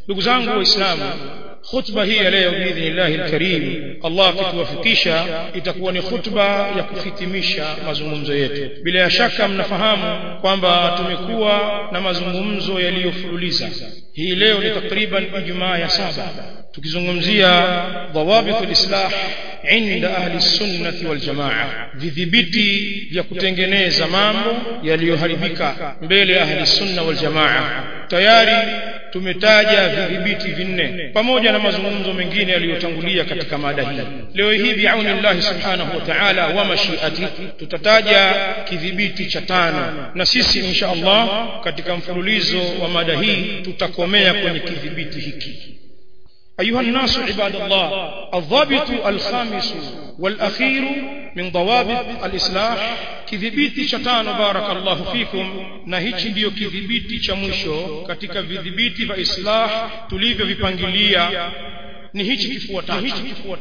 ndugu zangu waislamu khutba hii ya leo biidhnillahi alkarim Allah akituwafikisha itakuwa ni khutba ya kuhitimisha mazungumzo yetu bila ya shaka mnafahamu kwamba tumekuwa na mazungumzo yaliyofululiza hii leo ni takriban ijumaa ya saba tukizungumzia dhawabit alislah inda ahli sunnati wal jamaa vidhibiti vya kutengeneza mambo yaliyoharibika mbele ya ahli sunna wal jamaa tayari tumetaja vidhibiti vinne pamoja na mazungumzo mengine yaliyotangulia katika mada hii leo hii biauni Allah subhanahu wa ta'ala wa mashiati tutataja kidhibiti cha tano na sisi insha Allah katika mfululizo wa mada hii tutakomea kwenye kidhibiti hiki أيها الناس عباد الله الضابط الخامس والأخير من ضوابط الإصلاح kidhibiti cha tano barakallahu fikum na hichi ndiyo kidhibiti cha mwisho katika vidhibiti vya islah tulivyovipangilia ni hichi kifuatacho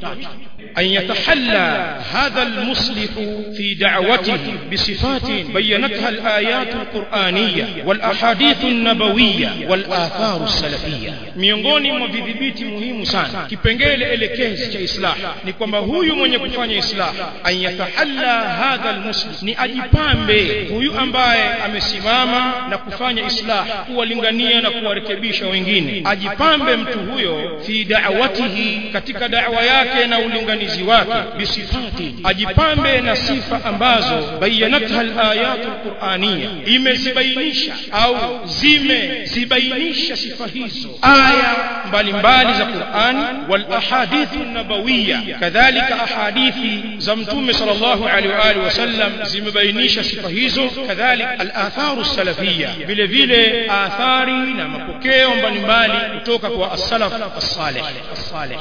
an yatahalla hadha almuslih fi da'watihi bisifatin bayanatha alayat alquraniyya wal ahadith an-nabawiyya wal athar as-salafiyya miongoni mwa vidhibiti muhimu sana kipengele elekezi cha islah ni kwamba huyu mwenye kufanya islah an yatahalla hadha almuslih ni ajipambe huyu ambaye amesimama na kufanya islah kuwalingania na kuwarekebisha wengine ajipambe mtu huyo fi da'wati da'watihi katika da'wa yake na ulinganizi wake bisifati ajipambe na sifa ambazo bayanatha alayat alqur'aniyya imezibainisha au zimezibainisha sifa hizo aya mbalimbali za Qur'ani wal ahadith nabawiyya kadhalika ahadithi za mtume sallallahu alaihi wa alihi wasallam zimebainisha sifa hizo kadhalika al atharu salafiyya vile vile athari na mapokeo mbalimbali kutoka kwa as-salaf as-salih الصالح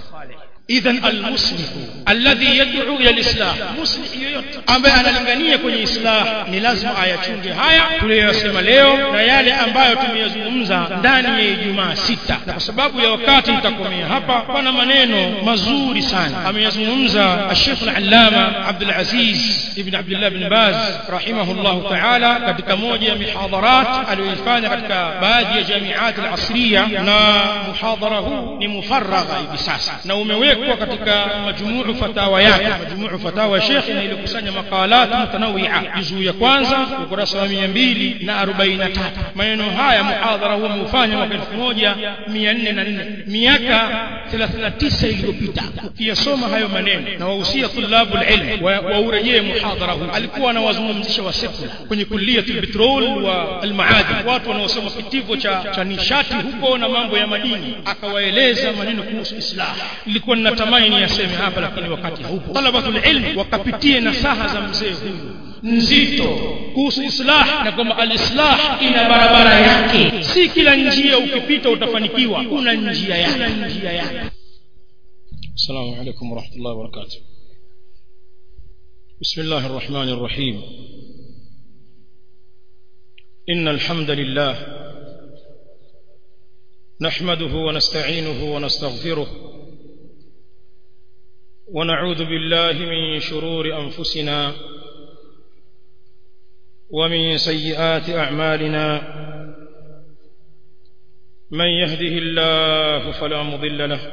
اذا المسلم الذي يدعو الى الاسلام مسلم yoyote ambaye analingania kwenye islah ni lazima ayachunge haya tuliyosema leo na yale ambayo tumeyazungumza ndani ya Ijumaa sita na kwa sababu ya wakati nitakomea hapa pana maneno mazuri sana ameyazungumza Sheikh al-Allama Abdul Aziz ibn Abdullah ibn Baz rahimahullah ta'ala katika moja ya mihadharat aliyoifanya katika baadhi ya jamiat al-asriya na muhadhara huu ni mufarragha hivi sasa na umewekwa katika majmuu fatawa yake majmuu fatawa Sheikh na ilikusanya makalat mutanawia juzuu ya kwanza ukurasa wa 243 maneno haya muhadhara huu umeufanya mwaka 1404 miaka 39 iliyopita ukiyasoma hayo maneno na wahusia tulabul ilm waurejee muhadhara huu alikuwa anawazungumzisha wa sekula kwenye kuliyatul petrol wa almaadin watu wanaosoma kitivo cha, cha nishati huko na mambo ya madini akawaeleza maneno kuhusu islah ilikuwa ninatamani niyaseme hapa lakini wakati haupo talabatul ilm wakapitie nasaha za mzee huyu nzito kuhusu islah na kwamba alislah ina barabara yake si kila njia ukipita utafanikiwa kuna njia yake kuna njia yake السلام عليكم ورحمة الله وبركاته بسم الله الرحمن الرحيم إن الحمد لله نحمده ونستعينه ونستغفره ونعوذ بالله من شرور أنفسنا ومن سيئات أعمالنا من يهده الله فلا مضل له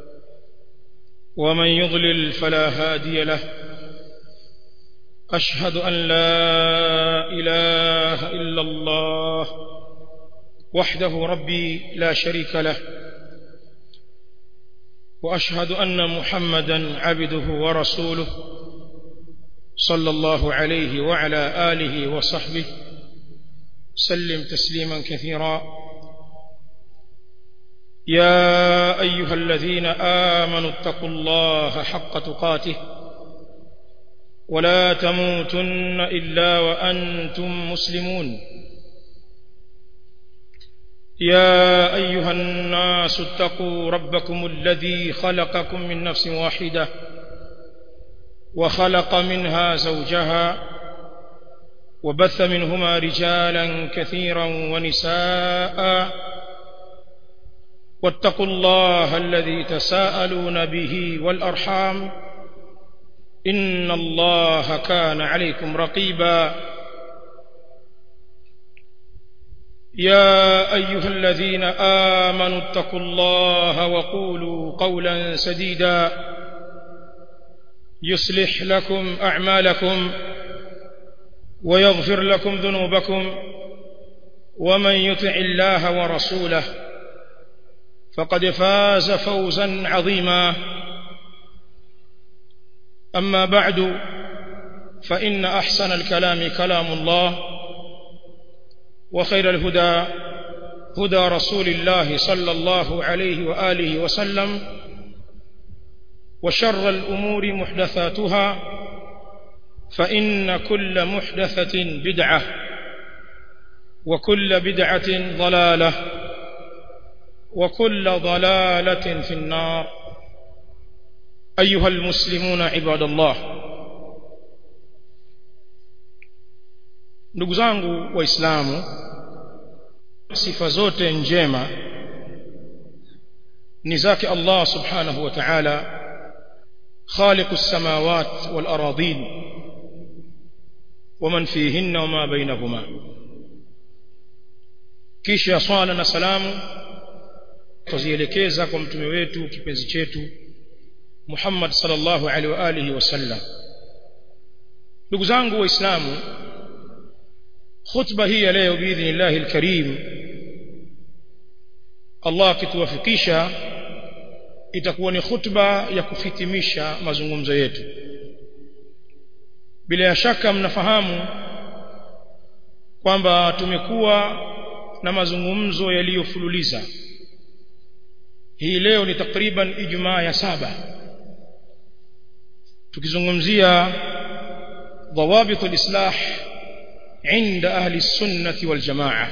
ومن يضلل فلا هادي له أشهد أن لا إله إلا الله وحده ربي لا شريك له واشهد ان محمدا عبده ورسوله صلى الله عليه وعلى اله وصحبه سلم تسليما كثيرا يا ايها الذين امنوا اتقوا الله حق تقاته ولا تموتن الا وانتم مسلمون يا ايها الناس اتقوا ربكم الذي خلقكم من نفس واحده وخلق منها زوجها وبث منهما رجالا كثيرا ونساء واتقوا الله الذي تساءلون به والارحام ان الله كان عليكم رقيبا يا ايها الذين امنوا اتقوا الله وقولوا قولا سديدا يصلح لكم اعمالكم ويغفر لكم ذنوبكم ومن يطع الله ورسوله فقد فاز فوزا عظيما اما بعد فان احسن الكلام كلام الله وخير الهدى هدى رسول الله صلى الله عليه واله وسلم وشر الامور محدثاتها فان كل محدثه بدعه وكل بدعه ضلاله وكل ضلاله في النار ايها المسلمون عباد الله ndugu zangu waislamu sifa zote njema ni zake Allah subhanahu wa ta'ala خالق السماوات والأراضين ومن فيهن وما بينهما kisha swala na salamu tuzielekeza kwa mtume wetu kipenzi chetu Muhammad sallallahu alaihi wa alihi wasallam ndugu zangu waislamu khutba hii ya leo biidhnillah alkarim Allah akituwafikisha itakuwa ni khutba ya kuhitimisha mazungumzo yetu bila ya shaka mnafahamu kwamba tumekuwa na mazungumzo yaliyofululiza hii leo ni takriban ijumaa ya saba tukizungumzia ضوابط الإصلاح عند أهل السنة والجماعة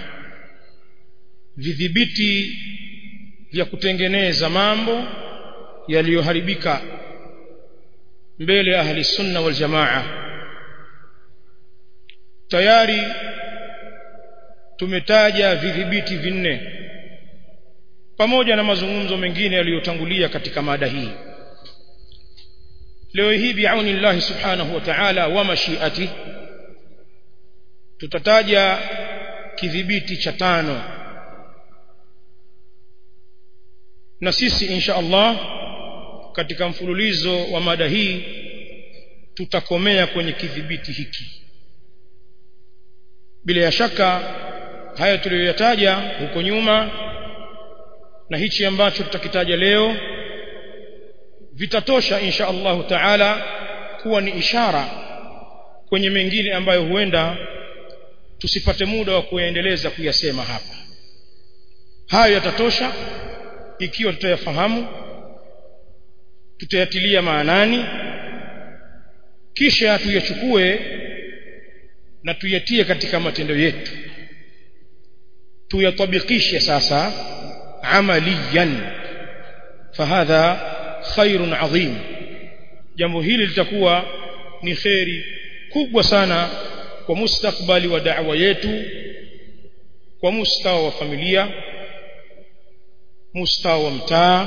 vidhibiti vya kutengeneza mambo yaliyoharibika mbele ya ahli sunna wal jamaa tayari tumetaja vidhibiti vinne pamoja na mazungumzo mengine yaliyotangulia katika mada hii leo hii biauni Allah subhanahu wa ta'ala wa mashiati tutataja kidhibiti cha tano na sisi insha Allah katika mfululizo wa mada hii tutakomea kwenye kidhibiti hiki bila ya shaka haya tuliyoyataja huko nyuma na hichi ambacho tutakitaja leo vitatosha insha Allah taala kuwa ni ishara kwenye mengine ambayo huenda tusipate muda wa kuendeleza kuyasema hapa hayo yatatosha ikiwa tutayafahamu tutayatilia maanani kisha tuyachukue na tuyatie katika matendo yetu tuyatabikishe sasa amaliyan fahadha khairun adhim jambo hili litakuwa ni kheri kubwa sana kwa mustakbali wa da'wa yetu kwa mustawa wa familia mustawa wa mtaa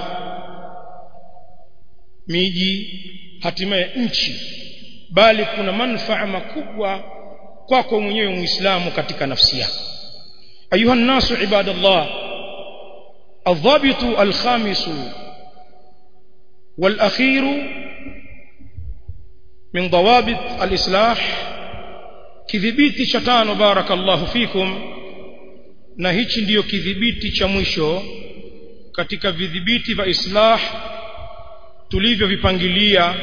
miji hatimaye nchi bali kuna manufaa makubwa kwako mwenyewe muislamu katika nafsi yako ayuha nasu ibadallah الضابط الخامس والأخير من ضوابط الإصلاح kidhibiti cha tano barakallahu fikum na hichi ndiyo kidhibiti cha mwisho katika vidhibiti vya islah tulivyovipangilia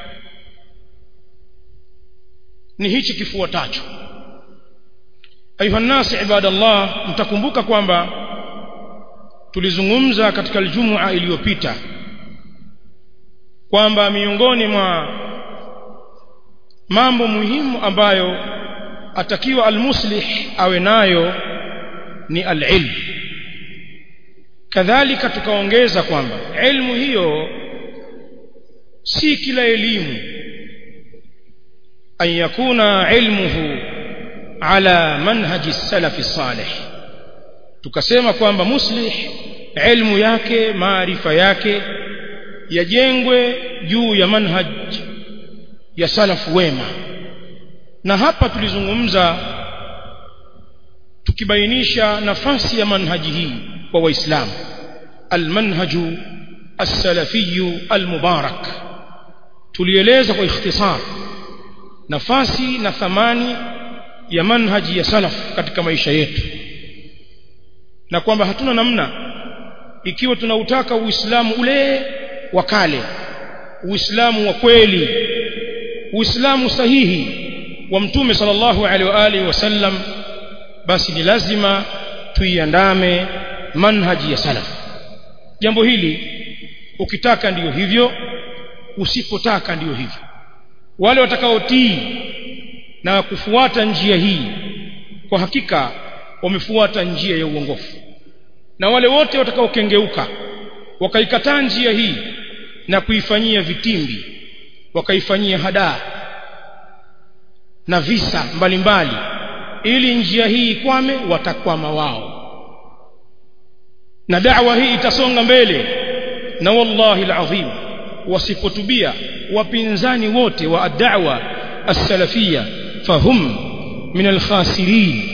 ni hichi kifuatacho ayuha nasi ibadallah mtakumbuka kwamba tulizungumza katika aljumua iliyopita kwamba miongoni mwa mambo muhimu ambayo atakiwa almuslih awe nayo ni alilm kadhalika tukaongeza kwamba ilmu hiyo si kila elimu an yakuna ilmuhu ala manhaji salafi salih tukasema kwamba muslih ilmu yake maarifa yake yajengwe juu ya manhaj ya salafu wema na hapa tulizungumza tukibainisha nafasi ya manhaji hii kwa waislamu almanhaju as-salafiyyu al-mubarak tulieleza kwa ikhtisar nafasi na thamani ya manhaji ya salaf katika maisha yetu na kwamba hatuna namna ikiwa tunautaka uislamu ule wa kale uislamu wa kweli uislamu sahihi wa mtume sallallahu alaihi wa alihi wasallam basi ni lazima tuiandame manhaji ya salaf jambo hili ukitaka ndiyo hivyo usipotaka ndiyo hivyo wale watakaotii na kufuata njia hii kwa hakika wamefuata njia ya uongofu na wale wote watakaokengeuka wakaikataa njia hii na kuifanyia vitimbi wakaifanyia hadaa na visa mbalimbali mbali, ili njia hii ikwame watakwama wao na da'wa hii itasonga mbele na wallahi alazim wasipotubia wapinzani wote wa ad-da'wa as-salafiyya fahum min al-khasirin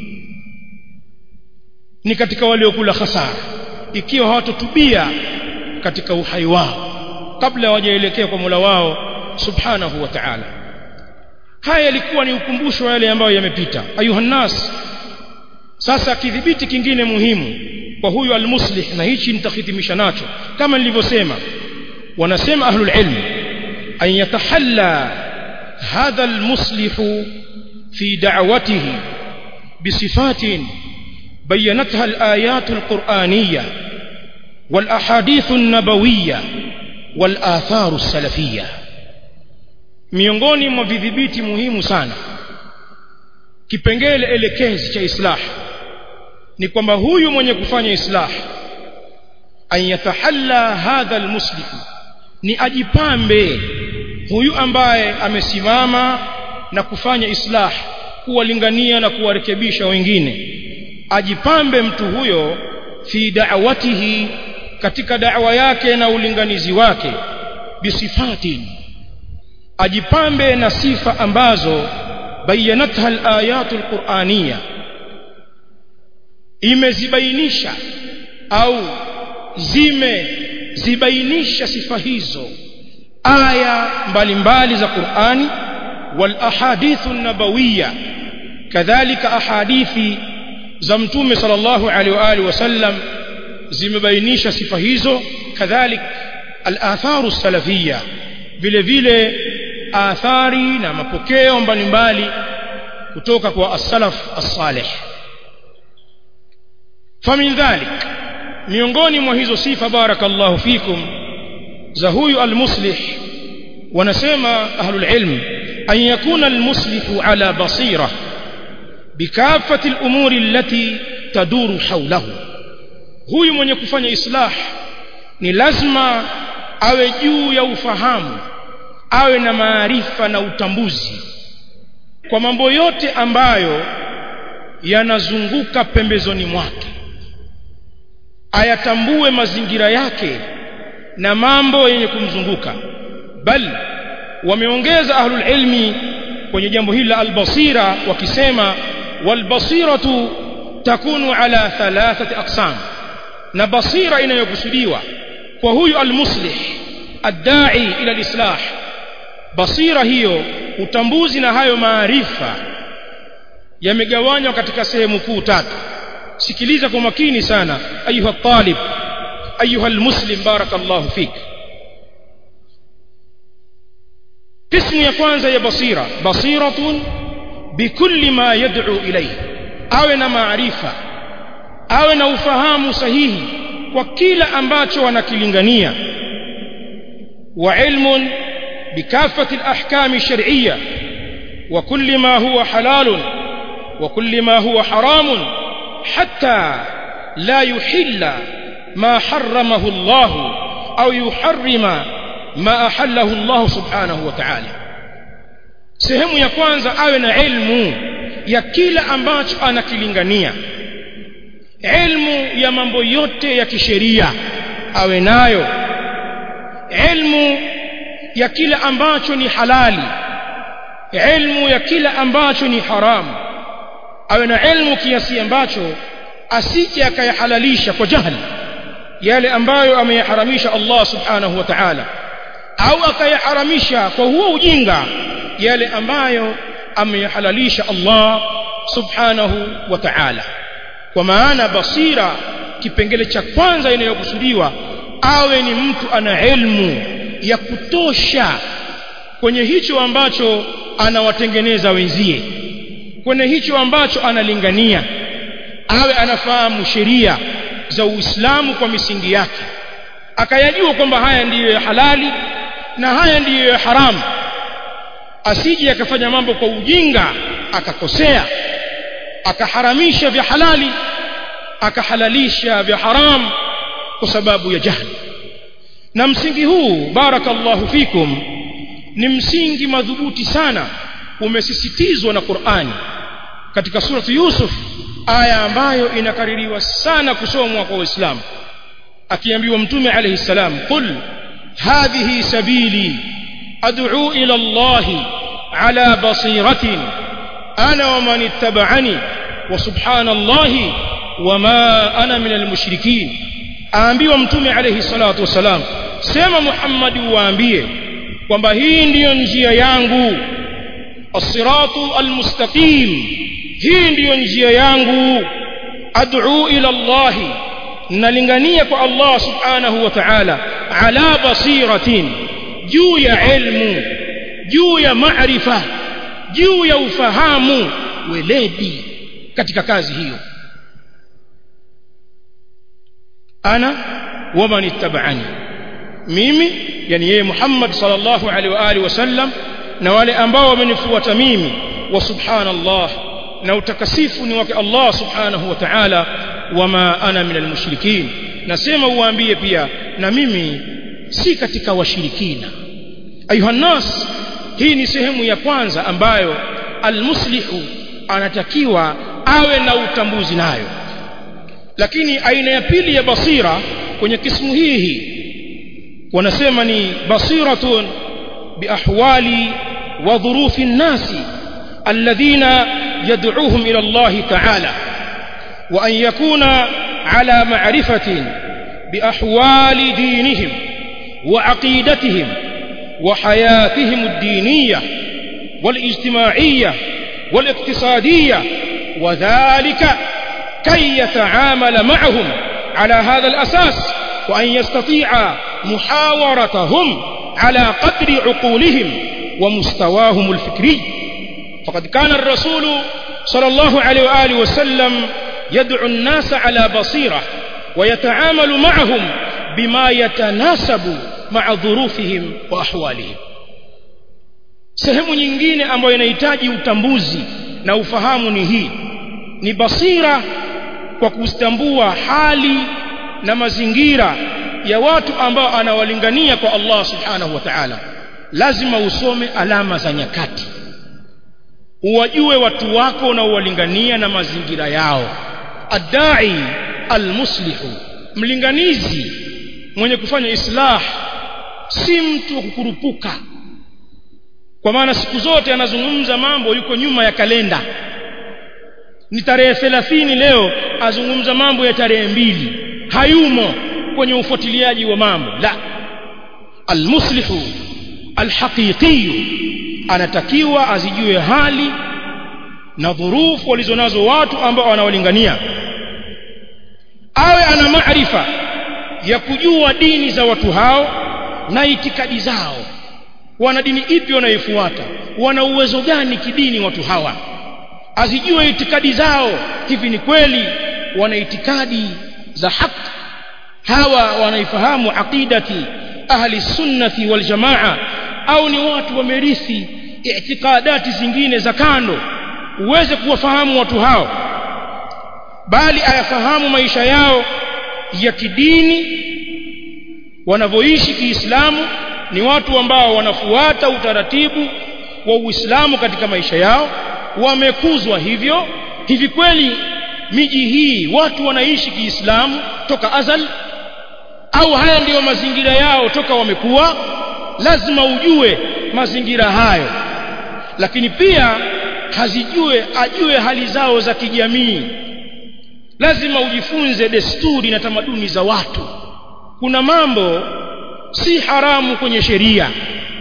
ni katika waliokula hasara ikiwa hawatotubia katika uhai wao kabla hawajaelekea kwa Mola wao subhanahu wa ta'ala haya yalikuwa ni ukumbusho wa yale ambayo yamepita ayuha nas sasa kidhibiti kingine muhimu kwa huyu almuslih na hichi nitakhitimisha nacho kama nilivyosema wanasema ahlul ilm an yatahalla hadha almuslih fi da'watihi bisifatin بينتها الآيات القرآنية والأحاديث النبوية والآثار السلفية miongoni mwa vidhibiti muhimu sana kipengele elekezi cha islah ni kwamba huyu mwenye kufanya islah an yatahalla hadha almuslih ni ajipambe huyu ambaye amesimama na kufanya islah kuwalingania na kuwarekebisha wengine ajipambe mtu huyo fi da'watihi katika da'wa yake na ulinganizi wake bisifatin ajipambe na sifa ambazo bayanatha al-ayatu al-qur'aniyya imezibainisha au zimezibainisha sifa hizo aya mbalimbali za Qur'ani wal ahadithu an-nabawiyya kadhalika ahadithi za mtume sallallahu alaihi wa alihi wasallam zimebainisha sifa hizo kadhalik al-atharu salafiyya vile vile athari na mapokeo mbalimbali kutoka kwa as-salaf as-salih famin dhalik miongoni mwa hizo sifa barakallahu fikum za huyu al-muslih wanasema ahlul ilm an yakuna al-muslihu ala basira بكافة الأمور التي تدور حوله huyu mwenye kufanya islah ni lazima awe juu ya ufahamu awe na maarifa na utambuzi kwa mambo yote ambayo yanazunguka pembezoni mwake ayatambue mazingira yake na mambo yenye kumzunguka bal wameongeza ahlul ilmi kwenye jambo hili la albasira wakisema والبصيرة تكون على ثلاثة أقسام na basira inayokusudiwa kwa huyu almuslih addai ila alislah basira hiyo utambuzi na hayo maarifa yamegawanywa katika sehemu kuu tatu sikiliza kwa makini sana ayuha talib ayuha almuslim barakallahu fik قسم ya kwanza ya basira basiratun bikulli ma yad'u ilayhi awe na maarifa awe na ufahamu sahihi kwa kila ambacho wanakilingania wa ilmun bikafati alahkam alshar'iyya wa kulli ma huwa halal wa kulli ma huwa haram hatta la yuhilla ma harramahu Allah au yuharrima ma ahallahu Allah subhanahu wa ta'ala sehemu ya kwanza awe na ilmu ya kila ambacho anakilingania ilmu ya mambo yote ya kisheria awe nayo ilmu ya kila ambacho ni halali ilmu ya kila ambacho ni haramu awe na ilmu kiasi ambacho asije akayahalalisha kwa jahili yale ambayo ameyaharamisha Allah subhanahu wa ta'ala au akayaharamisha kwa huo ujinga yale ambayo ameyahalalisha Allah subhanahu wa ta'ala kwa maana basira kipengele cha kwanza inayokusudiwa awe ni mtu ana ilmu ya kutosha kwenye hicho ambacho anawatengeneza wenzie kwenye hicho ambacho analingania awe anafahamu sheria za Uislamu kwa misingi yake akayajua kwamba haya ndiyo ya halali na haya ndiyo ya haramu asije akafanya mambo kwa ujinga akakosea akaharamisha vya halali akahalalisha vya haram kwa sababu ya jahli na msingi huu barakallahu fikum ni msingi madhubuti sana umesisitizwa na Qur'ani katika surati Yusuf aya ambayo inakaririwa sana kusomwa kwa Waislamu akiambiwa mtume alayhi salam qul hadhihi sabili ad'u ila Allah ala basiratin ana wa man ittaba'ani wa subhanallahi wama ana min almushrikin aambiwa mtume alayhi salatu wasalam sema Muhammad waambie kwamba hii ndiyo njia yangu as-siratu al-mustaqim hii ndiyo njia yangu ad'u ila Allah nalingania kwa Allah subhanahu wa ta'ala ala basiratin juu ya ilmu juu ya maarifa juu ya ufahamu weledi katika kazi hiyo ana waman ittaba'ani mimi yani yeye Muhammad sallallahu alaihi wa alihi wasallam na wale ambao wamenifuata mimi wa subhanallah na utakasifu ni wake Allah subhanahu wa ta'ala wama ana minal mushrikin nasema uwaambie pia na mimi si katika washirikina ayuha nas hii ni sehemu ya kwanza ambayo almuslihu anatakiwa awe na utambuzi nayo lakini aina ya pili ya basira kwenye kismu hii hii wanasema ni basiratun biahwali wa dhurufi nnasi alladhina yad'uuhum ila Allah ta'ala wa an yakuna ala ma'rifatin biahwali dinihim wa aqidatihim wa hayatihim ad-diniyah والاجتماعية والاقتصادية وذلك كي يتعامل معهم على هذا الأساس وأن يستطيع محاورتهم على قدر عقولهم ومستواهم الفكري فقد كان الرسول صلى الله عليه وآله وسلم يدعو الناس على بصيرة ويتعامل معهم بما يتناسب مع ظروفهم وأحوالهم sehemu nyingine ambayo inahitaji utambuzi na ufahamu ni hii ni basira kwa kustambua hali na mazingira ya watu ambao anawalingania kwa Allah subhanahu wa ta'ala lazima usome alama za nyakati uwajue watu wako unaowalingania na mazingira yao adai almuslihu mlinganizi mwenye kufanya islah si mtu wa kukurupuka kwa maana siku zote anazungumza mambo yuko nyuma ya kalenda ni tarehe 30 leo azungumza mambo ya tarehe mbili hayumo kwenye ufuatiliaji wa mambo la almuslihu alhaqiqi anatakiwa azijue hali na dhurufu walizonazo watu ambao wanawalingania awe ana maarifa ya kujua dini za watu hao na itikadi zao wana dini ipi wanaifuata wana uwezo gani kidini watu hawa azijue itikadi zao hivi ni kweli wana itikadi za haki hawa wanaifahamu aqidati ahli sunnati wal jamaa au ni watu wamerithi itikadati zingine za kando uweze kuwafahamu watu hao bali ayafahamu maisha yao ya kidini wanavyoishi kiislamu ni watu ambao wanafuata utaratibu wa Uislamu katika maisha yao wamekuzwa hivyo hivi kweli miji hii watu wanaishi kiislamu toka azal au haya ndiyo mazingira yao toka wamekuwa lazima ujue mazingira hayo lakini pia hazijue ajue hali zao za kijamii lazima ujifunze desturi na tamaduni za watu kuna mambo si haramu kwenye sheria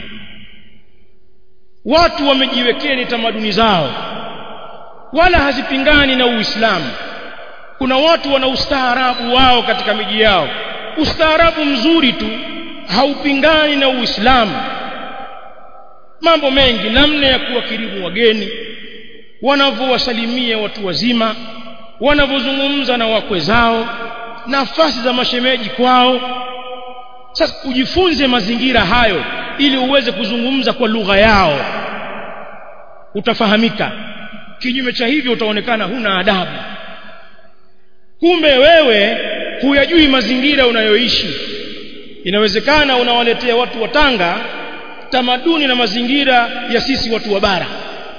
watu wamejiwekea ni tamaduni zao wala hazipingani na Uislamu kuna watu wana ustaarabu wao katika miji yao ustaarabu mzuri tu haupingani na Uislamu mambo mengi namna ya kuwakirimu wageni wanavyowasalimia watu wazima wanavyozungumza na wakwe zao nafasi za mashemeji kwao sasa ujifunze mazingira hayo ili uweze kuzungumza kwa lugha yao utafahamika kinyume cha hivyo utaonekana huna adabu kumbe wewe huyajui mazingira unayoishi inawezekana unawaletea watu wa Tanga tamaduni na mazingira ya sisi watu wa bara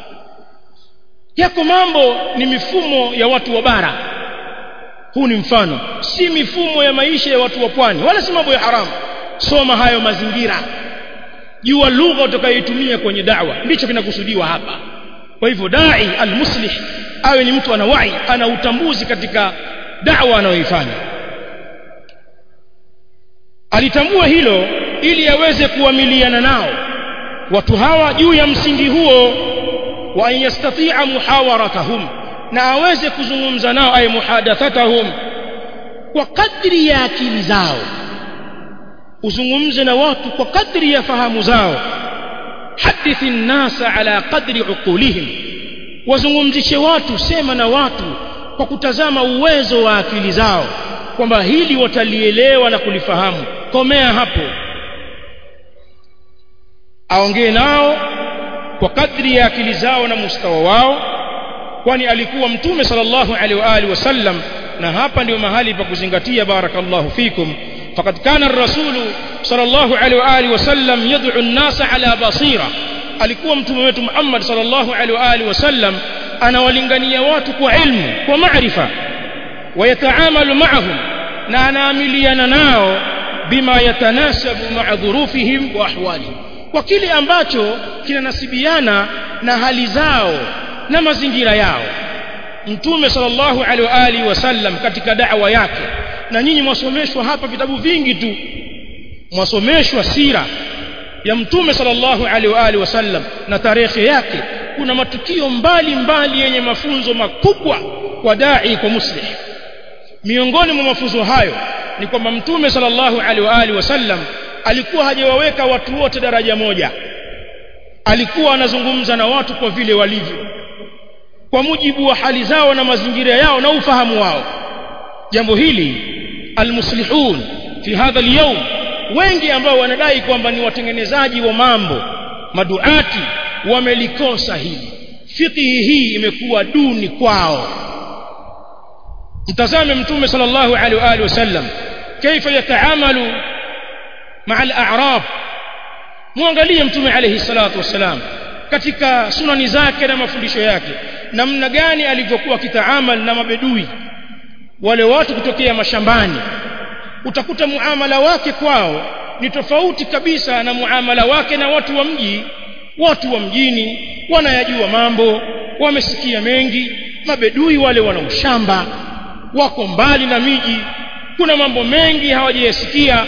yako mambo ni mifumo ya watu wa bara huu ni mfano si mifumo ya maisha ya watu wa pwani wala si mambo ya haramu soma hayo mazingira jua lugha utakayoitumia kwenye da'wa ndicho kinakusudiwa hapa kwa hivyo dai almuslih awe ni mtu ana wai ana utambuzi katika da'wa anayoifanya alitambua hilo ili aweze kuamiliana nao watu hawa juu ya msingi huo wa yastati'a muhawaratahum na aweze kuzungumza nao ay muhadathatahum kwa kadri ya akili zao uzungumze na watu kwa kadri ya fahamu zao hadithi nnasa ala qadri uqulihim wazungumzishe watu sema na watu kwa kutazama uwezo wa akili zao kwamba hili watalielewa na kulifahamu komea hapo aongee nao kwa kadri ya akili zao na mustawa wao kwani alikuwa mtume sallallahu alaihi wa alihi wasallam na hapa ndio mahali pa kuzingatia barakallahu fikum faqad kana ar-rasul sallallahu alaihi wa alihi wasallam yad'u an-nasa ala basira alikuwa mtume wetu Muhammad sallallahu alaihi wa alihi wasallam anawalingania watu kwa ilmu kwa maarifa wayataamalu ma'ahum na anaamiliana nao bima yatanasabu ma'a dhurufihim wa ahwalihim kwa kile ambacho kinanasibiana na hali zao na mazingira yao mtume sallallahu alaihi wa alihi wasallam katika da'wa yake na nyinyi mwasomeshwa hapa vitabu vingi tu mwasomeshwa sira ya mtume sallallahu alaihi wa alihi wasallam na tarehe yake kuna matukio mbali mbali yenye mafunzo makubwa kwa dai kwa muslih miongoni mwa mafunzo hayo ni kwamba mtume sallallahu alaihi wa alihi wasallam alikuwa hajawaweka watu wote daraja moja alikuwa anazungumza na watu kwa vile walivyo kwa mujibu wa hali zao na mazingira yao na ufahamu wao jambo hili almuslihun fi hadha alyawm wengi ambao wanadai kwamba ni watengenezaji wa mambo maduati wamelikosa hili fikihi hii imekuwa duni kwao mtazame mtume sallallahu alaihi wa alihi wasallam kaifa yataamalu maa al-a'rab muangalie mtume alayhi salatu wasalam katika sunani zake na mafundisho yake namna gani alivyokuwa kitaamal na mabedui wale watu kutokea mashambani utakuta muamala wake kwao ni tofauti kabisa na muamala wake na watu wa mji watu wa mjini wanayajua mambo wamesikia mengi mabedui wale wana ushamba wako mbali na miji kuna mambo mengi hawajayasikia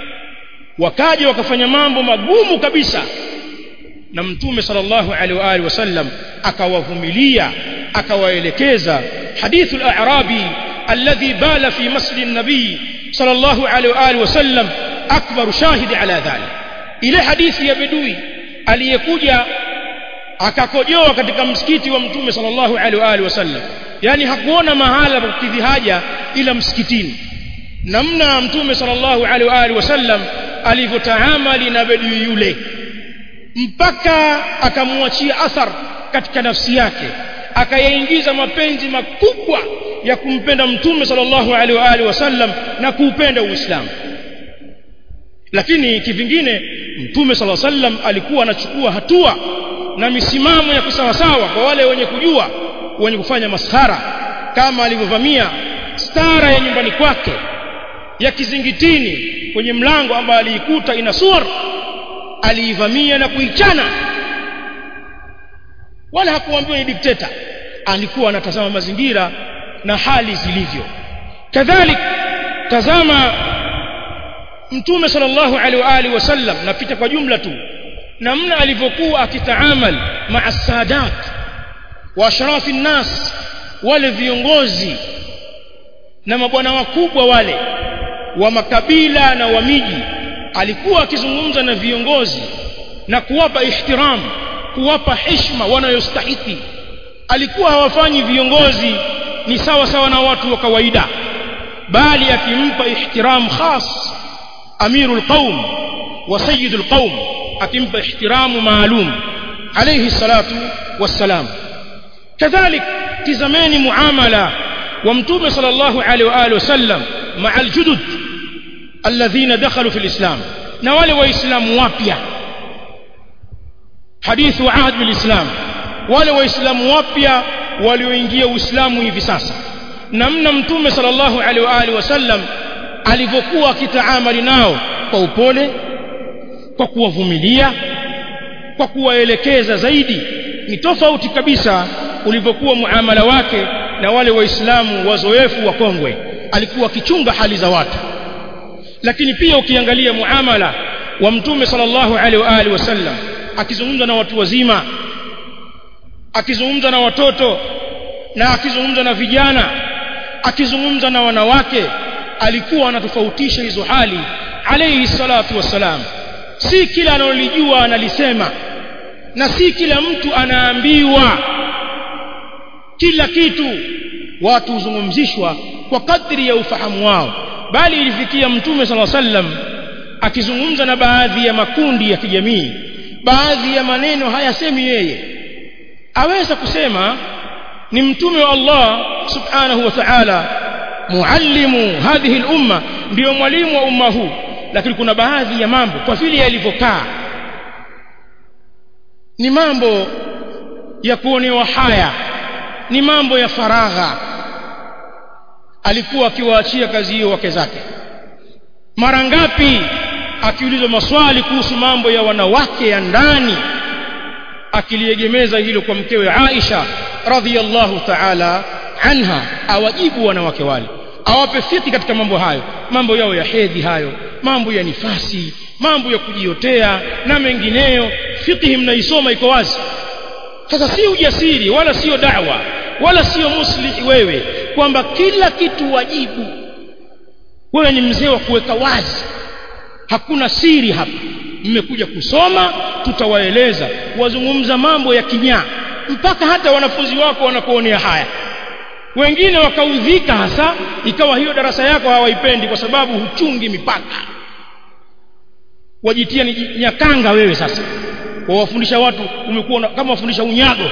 wakaja wakafanya mambo magumu kabisa na mtume sallallahu alaihi wa alihi wasallam akawavumilia akawaelekeza hadithu al-a'rabi alladhi bala fi masjid an-nabi sallallahu alaihi wa alihi wasallam akbar shahidi ala dhalik ile hadithi ya bedui aliyekuja akakojoa katika msikiti wa mtume sallallahu alaihi wa alihi wasallam yani hakuona mahala pa kukidhi haja ila msikitini namna mtume sallallahu alaihi wa alihi wasallam alivyotaamali na bedui yule mpaka akamwachia athar katika nafsi yake akayaingiza mapenzi makubwa ya kumpenda mtume sallallahu alaihi wa alihi wasallam na kuupenda uislamu lakini kivingine mtume sallallahu alaihi wasallam alikuwa anachukua hatua na misimamo ya kusawasawa kwa wale wenye kujua wenye kufanya maskhara kama alivyovamia stara ya nyumbani kwake ya kizingitini kwenye mlango ambao aliikuta ina suwar aliivamia na kuichana wala hakuambiwa ni dikteta alikuwa anatazama mazingira na hali zilivyo kadhalik tazama mtume sallallahu alaihi wa alihi wasallam napita kwa jumla tu namna alivyokuwa akitaamal maa sadat wa ashrafi nnas wale viongozi na mabwana wakubwa wale wa makabila na wa miji alikuwa akizungumza na viongozi na kuwapa ihtiram kuwapa heshima wanayostahiki alikuwa hawafanyi viongozi ni sawa sawa na watu wa kawaida bali akimpa ihtiram khas amirul qaum wa sayyidul qaum akimpa ihtiramu maalum alayhi salatu wassalam kadhalik tizameni muamala wa mtume sallallahu alaihi wa alihi wasallam ma'a aljudud alladhina dakhalu fil islam na wale waislamu wapya hadithu wa ahd bil islam wale waislamu wapya walioingia uislamu hivi sasa namna mtume sallallahu alaihi wa alihi wasallam alivyokuwa akitaamali nao kwa upole kwa kuwavumilia kwa kuwaelekeza zaidi ni tofauti kabisa ulivyokuwa muamala wake na wale waislamu wazoefu wa kongwe alikuwa akichunga hali za watu lakini pia ukiangalia muamala wa mtume sallallahu alaihi wa alihi wasallam akizungumza na watu wazima akizungumza na watoto na akizungumza na vijana akizungumza na wanawake alikuwa anatofautisha hizo hali alayhi salatu wassalam si kila analolijua analisema na si kila mtu anaambiwa kila kitu watu huzungumzishwa kwa kadri ya ufahamu wao bali ilifikia mtume sala sallam akizungumza na baadhi ya makundi ya kijamii baadhi ya maneno hayasemi yeye aweza kusema ni mtume wa Allah subhanahu wa ta'ala muallimu hadhihi al-umma ndio mwalimu wa umma huu lakini kuna baadhi ya mambo kwa vile yalivyokaa ni mambo ya kuonewa haya ni mambo ya faragha alikuwa akiwaachia kazi hiyo wake zake mara ngapi akiulizwa maswali kuhusu mambo ya wanawake ya ndani akiliegemeza hilo kwa mkewe Aisha radhiyallahu ta'ala anha awajibu wanawake wale awape fiki katika mambo hayo mambo yao ya hedhi hayo mambo ya nifasi mambo ya kujiotea na mengineyo fikihi mnaisoma iko wazi sasa si ujasiri wala sio da'wa wala sio muslihi wewe kwamba kila kitu wajibu wewe ni mzee wa kuweka wazi hakuna siri hapa mmekuja kusoma tutawaeleza wazungumza mambo ya kinyaa mpaka hata wanafunzi wako wanakuonea haya wengine wakaudhika hasa ikawa hiyo darasa yako hawaipendi kwa sababu huchungi mipaka wajitia ni nyakanga wewe sasa wawafundisha watu umekuwa kama wafundisha unyago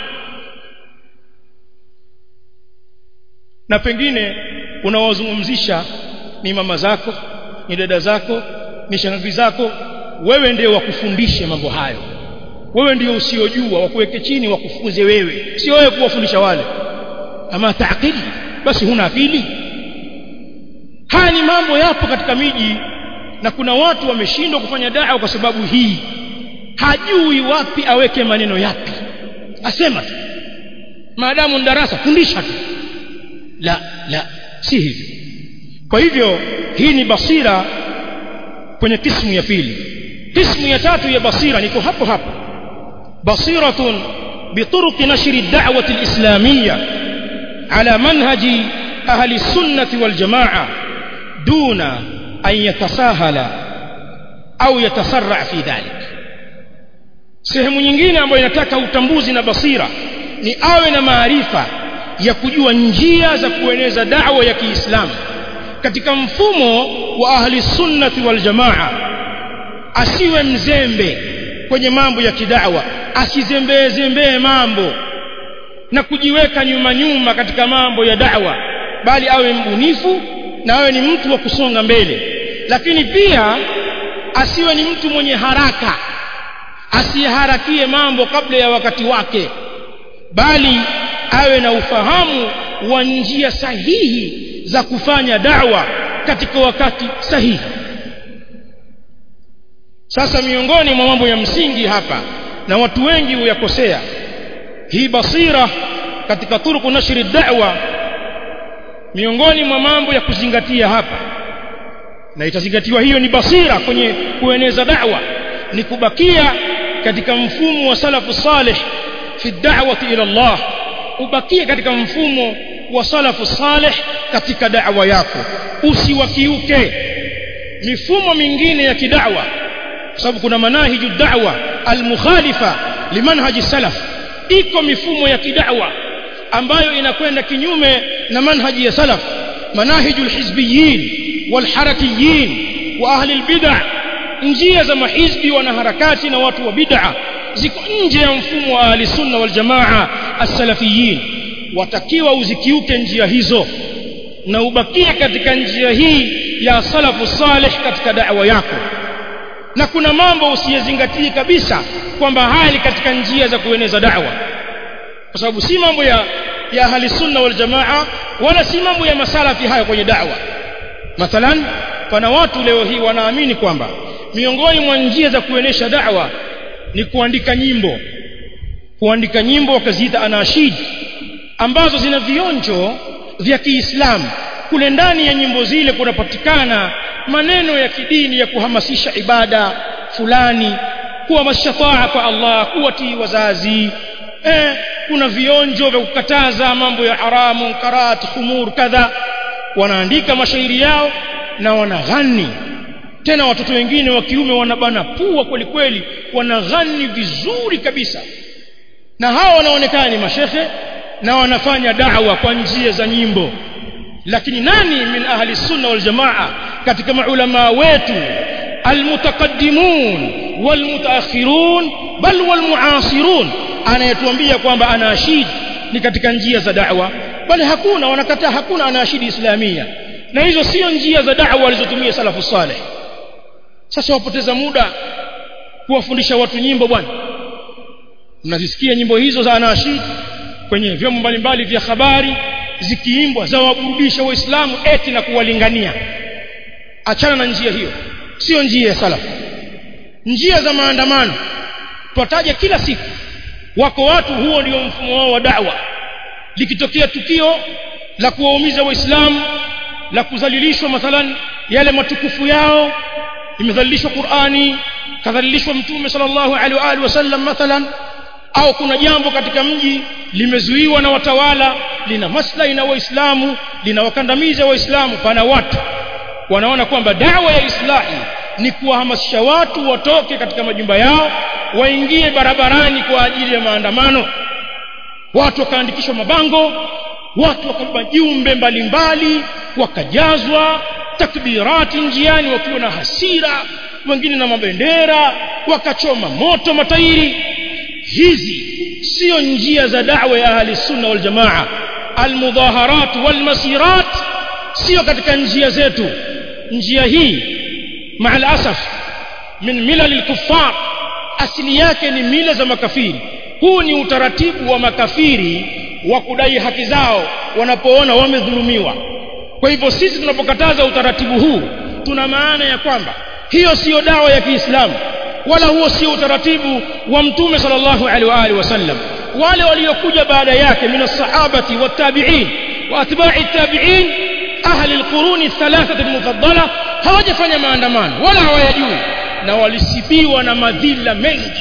na pengine unawazungumzisha ni mama zako ni dada zako ni shangazi zako wewe ndio wakufundishe mambo hayo wewe ndio usiojua wakuweke chini wakufunze wewe sio wewe kuwafundisha wale ama taakili basi huna akili haya ni mambo yapo katika miji na kuna watu wameshindwa kufanya dawa kwa sababu hii hajui wapi aweke maneno yapi asema tu maadamu darasa fundisha tu la la si hivyo kwa hivyo hii ni basira kwenye kismu ya pili kismu ya tatu ya basira niko hapo hapo basiratun بطرق نشر الدعوة الإسلامية على منهج أهل السنة والجماعة دون أن يتساهل أو يتسرع في ذلك sehemu nyingine ambayo inataka utambuzi na basira ni awe na maarifa ya kujua njia za kueneza da'wa ya Kiislamu katika mfumo wa ahli sunnati wal jamaa asiwe mzembe kwenye mambo ya kidawa asizembee zembee mambo na kujiweka nyuma nyuma katika mambo ya da'wa bali awe mbunifu na awe ni mtu wa kusonga mbele lakini pia asiwe ni mtu mwenye haraka asiharakie mambo kabla ya wakati wake bali awe na ufahamu wa njia sahihi za kufanya da'wa katika wakati sahihi sasa miongoni mwa mambo ya msingi hapa na watu wengi huyakosea hii basira katika turuku nashri da'wa miongoni mwa mambo ya kuzingatia hapa na itazingatiwa hiyo ni basira kwenye kueneza da'wa ni kubakia katika mfumo wa salafu salih fi da'wati ila Allah ubakie katika mfumo wa salafu salih katika da'wa yako usiwakiuke mifumo mingine ya kidawa kwa sababu kuna manahiju da'wa almukhalifa limanhaji salaf iko mifumo ya kidawa ambayo inakwenda kinyume na manhaji ya salaf manahiju alhizbiyin walharakiyin wa ahli albid'ah njia za mahizbi wanaharakati na watu wa bid'a ziko nje ya mfumo wa ahli sunna wal jamaa as-salafiyin watakiwa uzikiuke njia hizo na ubakie katika njia hii ya salafu salih katika da'wa yako na kuna mambo usiyezingatie kabisa kwamba hali katika njia za kueneza da'wa kwa sababu si mambo ya ya ahli sunna wal jamaa wala si mambo ya masalafi hayo kwenye da'wa mathalan pana watu leo hii wanaamini kwamba miongoni mwa njia za kuenesha da'wa ni kuandika nyimbo kuandika nyimbo wakaziita anashid ambazo zina vionjo vya Kiislamu kule ndani ya nyimbo zile kunapatikana maneno ya kidini ya kuhamasisha ibada fulani kuhamasisha taa kwa Allah kuwatii wazazi eh, kuna vionjo vya kukataza mambo ya haramu karat khumur kadha wanaandika mashairi yao na wanaghani tena watoto wengine wa kiume wanabana pua kweli kweli wanaghani vizuri kabisa na hawa wanaonekana ni mashekhe na wanafanya da'wa kwa njia za nyimbo lakini nani min ahli sunna wal jamaa katika maulama wetu almutaqaddimun walmutaakhirun bal walmuasirun anayetuambia kwamba anashid ni katika njia za da'wa bali hakuna wanakataa hakuna anashidi islamia na hizo sio njia za da'wa walizotumia salafu saleh sasa wapoteza muda kuwafundisha watu nyimbo bwana mnazisikia nyimbo hizo za anashid kwenye vyombo mbalimbali vya habari zikiimbwa za waburudisha waislamu eti na kuwalingania achana na njia hiyo sio njia ya salafu njia za maandamano twataja kila siku wako watu huo ndio mfumo wao wa da'wa likitokea tukio la kuwaumiza waislamu la kudhalilishwa mathalan yale matukufu yao imedhalilishwa Qur'ani kadhalilishwa mtume sallallahu alaihi wa alihi wasallam mathalan au kuna jambo katika mji limezuiwa na watawala lina maslahi na waislamu linawakandamiza waislamu pana watu wanaona kwamba dawa ya islahi ni kuwahamasisha watu watoke katika majumba yao waingie barabarani kwa ajili ya maandamano watu wakaandikishwa mabango watu wakabeba jumbe mbalimbali wakajazwa takbirati njiani wakiwa na hasira wengine na mabendera wakachoma moto matairi hizi sio njia za da'wa ya ahli sunna wal jamaa almudhaharat wal masirat sio katika njia zetu njia hii maal asaf min milal al-kuffar asili yake ni mila za makafiri huu ni utaratibu wa makafiri wa kudai haki zao wanapoona wamedhulumiwa kwa hivyo sisi tunapokataza utaratibu huu tuna maana ya kwamba hiyo siyo dawa ya Kiislamu wala huo sio utaratibu wa mtume sallallahu alaihi wa alihi wasallam wale waliokuja baada yake min as-sahabati wat-tabi'in wa atba'i at-tabi'in ahli al-qurun ath-thalathah al-mufaddala hawajafanya maandamano wala hawayajui na walisibiwa na madhila mengi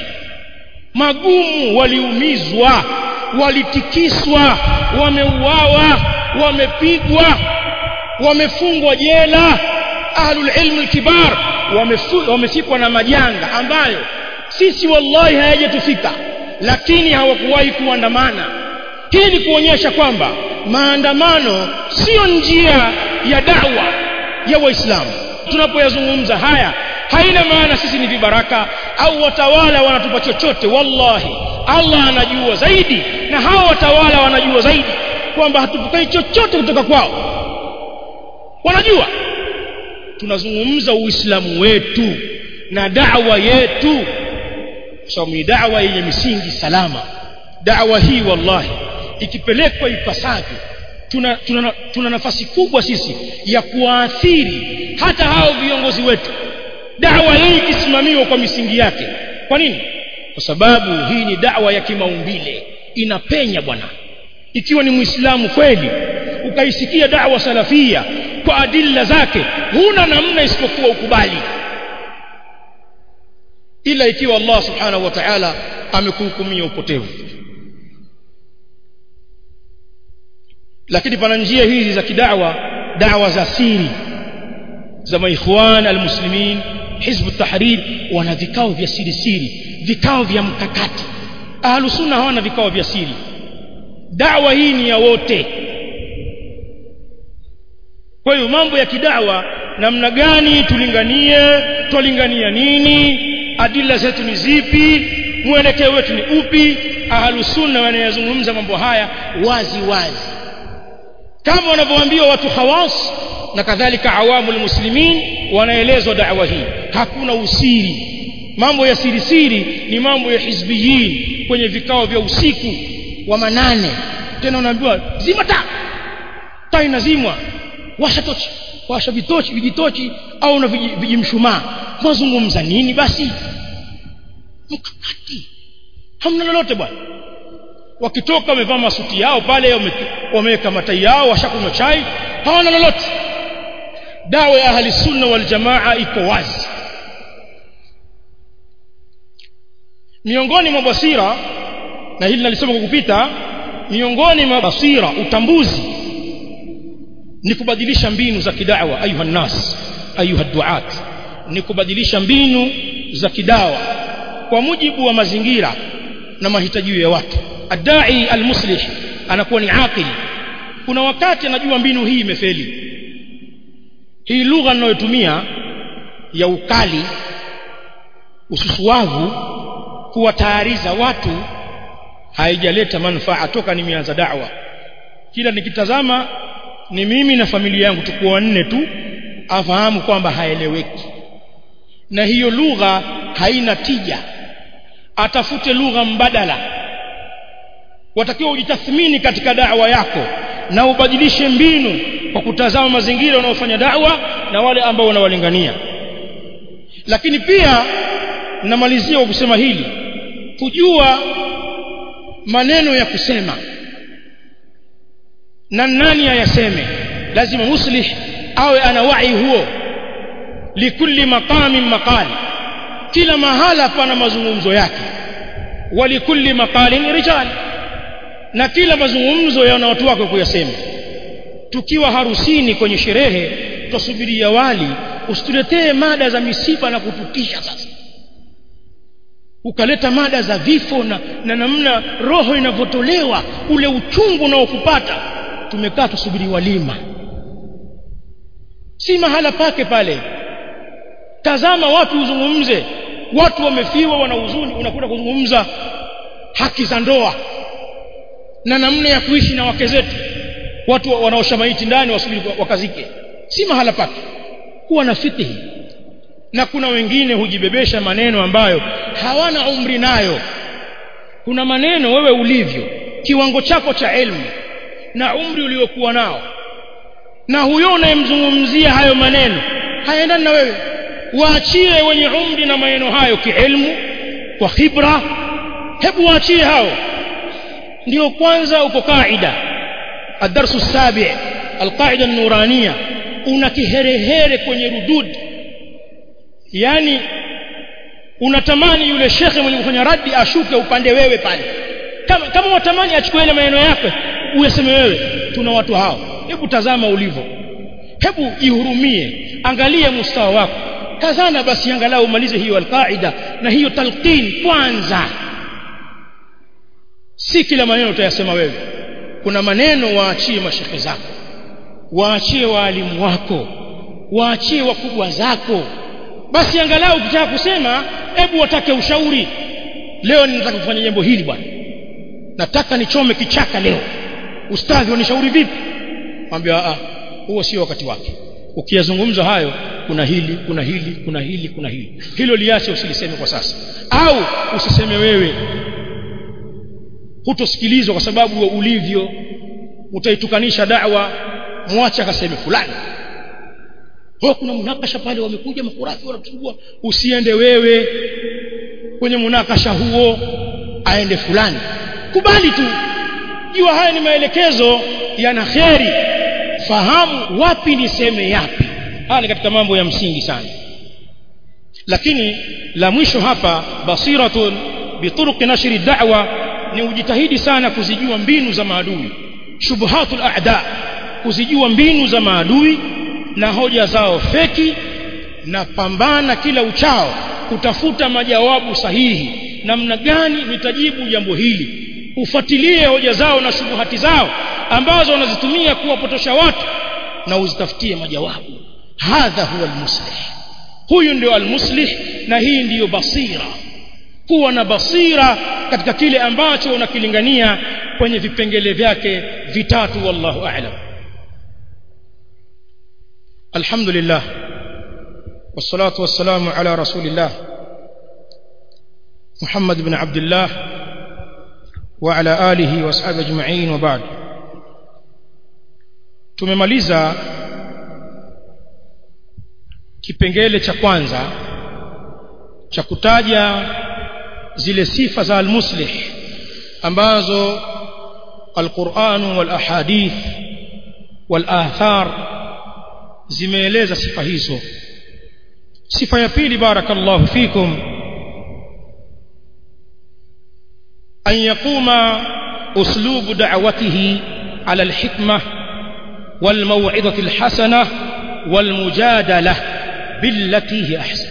magumu waliumizwa walitikiswa wameuawa wamepigwa wamefungwa jela ahlul ilm al-kibar wamefikwa na majanga ambayo sisi wallahi hayajatufika lakini hawakuwahi kuandamana hii ni kuonyesha kwamba maandamano sio njia ya dawa ya waislamu tunapoyazungumza haya haina maana sisi ni vibaraka au watawala wanatupa chochote wallahi Allah anajua zaidi na hawa watawala wanajua zaidi kwamba hatupokai chochote kutoka kwao wanajua tunazungumza uislamu wetu na da'wa yetu sababu so, ni da'wa yenye misingi salama da'wa hii wallahi ikipelekwa ipasavyo tuna, tuna, tuna nafasi kubwa sisi ya kuwaathiri hata hao viongozi wetu da'wa hii ikisimamiwa kwa misingi yake kwa nini kwa sababu hii ni da'wa ya kimaumbile inapenya bwana ikiwa ni muislamu kweli ukaisikia da'wa salafia kwa adilla zake huna namna isipokuwa ukubali ila ikiwa Allah subhanahu wa ta'ala amekuhukumia upotevu lakini pana njia hizi za kidawa dawa za siri za maikhwan almuslimin hizb tahrir wana vikao vya siri siri vikao vya mkakati ahlus sunna hawana vikao vya siri dawa hii ni ya wote kwa hiyo mambo ya kidawa namna gani tulinganie twalingania nini adila zetu ni zipi mwelekeo wetu ni upi ahlusunna wanayazungumza mambo haya wazi wazi kama wanavyoambiwa watu khawas na kadhalika awamul muslimin wanaelezwa da'wa hii hakuna usiri mambo ya siri siri ni mambo ya hizbiyin kwenye vikao vya usiku wa manane tena unaambiwa zima taa taa inazimwa washa tochi washa vitochi vijitochi au na vijimshumaa mwazungumza nini basi mkakati hamna lolote bwana wakitoka wamevaa masuti yao pale wameweka matai yao washakunywa chai hawana lolote dawa ya ahli sunna wal jamaa iko wazi miongoni mwa basira na hili nalisema kwa kupita miongoni mwa basira utambuzi ni kubadilisha mbinu za kidawa ayuha nas ayuha duat ni kubadilisha mbinu za kidawa kwa mujibu wa mazingira na mahitaji ya watu adai almuslih anakuwa ni aqil kuna wakati anajua mbinu hii imefeli hii lugha ninayotumia ya ukali ususuwavu kuwatayariza watu haijaleta manufaa toka nimeanza da'wa kila nikitazama ni mimi na familia yangu tuko wanne tu afahamu kwamba haeleweki na hiyo lugha haina tija atafute lugha mbadala watakiwa ujitathmini katika da'wa yako na ubadilishe mbinu kwa kutazama mazingira wanaofanya da'wa na wale ambao wanawalingania lakini pia namalizia kwa kusema hili kujua maneno ya kusema na nani ayaseme lazima muslih awe ana wai huo likulli maqamin maqal kila mahala pana mazungumzo yake walikulli maqalin rijal na kila mazungumzo yana watu wake kuyasema tukiwa harusini kwenye sherehe tusubiria wali usituletee mada za misiba na kututisha sasa ukaleta mada za vifo na, na namna roho inavyotolewa ule uchungu unaokupata tumekaa tusubiri walima si mahala pake pale tazama watu uzungumze watu wamefiwa wana huzuni unakuta kuzungumza haki za ndoa na namna ya kuishi na wake zetu watu wanaosha maiti ndani wasubiri wakazike si mahala pake kuwa na fikihi na kuna wengine hujibebesha maneno ambayo hawana umri nayo kuna maneno wewe ulivyo kiwango chako cha elimu na umri uliokuwa nao na huyo unayemzungumzia hayo maneno hayaendani na wewe waachie wenye umri na maneno hayo kielimu kwa khibra hebu waachie hao ndio kwanza uko kaida الدرس السابع القاعدة النورانية una kiherehere kwenye rudud yani unatamani yule shekhe mwenye kufanya radi ashuke upande wewe pale kama kama watamani achukue ile maneno yake uyaseme wewe tuna watu hao hebu tazama ulivyo hebu ihurumie angalia mustawa wako kazana basi angalau umalize hiyo alqaida na hiyo talqin kwanza si kila maneno utayasema wewe kuna maneno waachie mashekhe zako waachie waalimu wako waachie wakubwa zako basi angalau ukitaka kusema hebu watake ushauri leo ninataka kufanya jambo hili bwana nataka nichome kichaka leo ustadhi wanishauri vipi mwambie a huo sio wakati wake ukiyazungumza hayo kuna hili kuna hili kuna hili kuna hili hilo liache usiliseme kwa sasa au usiseme wewe hutosikilizwa kwa sababu wa ulivyo utaitukanisha da'wa mwache akaseme fulani ho kuna munakasha pale wamekuja makurafi wanatuchukua usiende wewe kwenye munakasha huo aende fulani kubali tu jua haya ni maelekezo yana kheri fahamu wapi niseme yapi haya ni katika mambo ya msingi sana lakini la mwisho hapa basiratun bituruqi nashri da'wa ni ujitahidi sana kuzijua mbinu za maadui shubuhatul a'da kuzijua mbinu za maadui na hoja zao feki na pambana kila uchao kutafuta majawabu sahihi namna gani nitajibu jambo hili ufuatilie hoja zao na shubuhati zao ambazo wanazitumia kuwapotosha watu na uzitafutie majawabu hadha huwa almuslih huyu ndio almuslih na hii ndiyo basira kuwa na basira katika kile ambacho unakilingania kwenye vipengele vyake vitatu wallahu a'lam alhamdulillah والصلاه والسلام على رسول الله محمد بن عبد الله وعلى آله واصحابه اجمعين وبعد tumemaliza kipengele cha kwanza cha kutaja zile sifa za almuslih ambazo alquran wal ahadith wal athar zimeeleza sifa hizo sifa ya pili barakallahu fikum أن يقوم أسلوب دعوته على الحكمة والموعظة الحسنة والمجادلة بالتي هي أحسن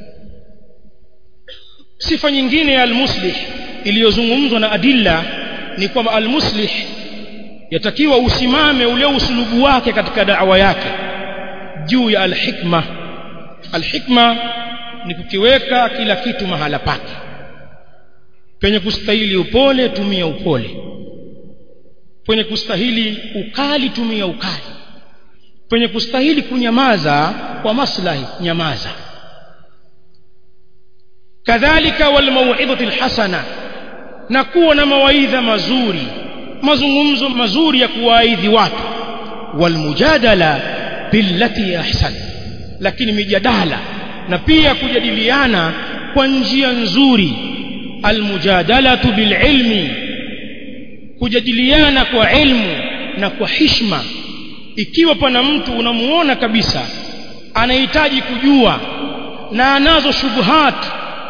sifa nyingine ya almuslih iliyozungumzwa na adilla ni kwamba almuslih yatakiwa usimame ule usulubu wake katika da'wa yake juu ya alhikma alhikma ni kukiweka kila kitu mahala pake penye kustahili upole tumia upole penye kustahili ukali tumia ukali penye kustahili kunyamaza kwa maslahi nyamaza kadhalika wal mau'izati alhasana na kuwa na mawaidha mazuri mazungumzo mazuri ya kuwaidhi watu wal mujadala billati ahsan lakini mijadala na pia kujadiliana kwa njia nzuri almujadalatu bililmi kujadiliana kwa ilmu na kwa hishma ikiwa pana mtu unamuona kabisa anahitaji kujua na anazo shubuhat